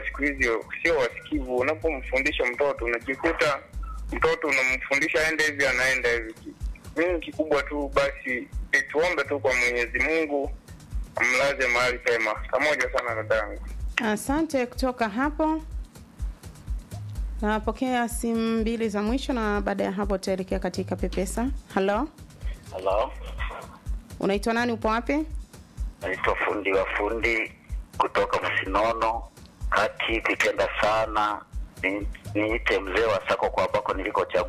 siku hizi sio wasikivu. Unapomfundisha mtoto unajikuta mtoto unamfundisha aende hivi, anaenda hivi. Mimi kikubwa tu basi e, tuombe tu kwa Mwenyezi Mungu amlaze mahali pema. Pamoja sana dadangu. Asante kutoka hapo. Napokea simu mbili za mwisho na baada ya hapo tutaelekea katika Pepesa. Halo, Halo, unaitwa nani? Upo wapi? naitwa fundi wa fundi kutoka Msinono kati. Kipenda sana ni- niite mzee wa sako kwa ambako nilikochagua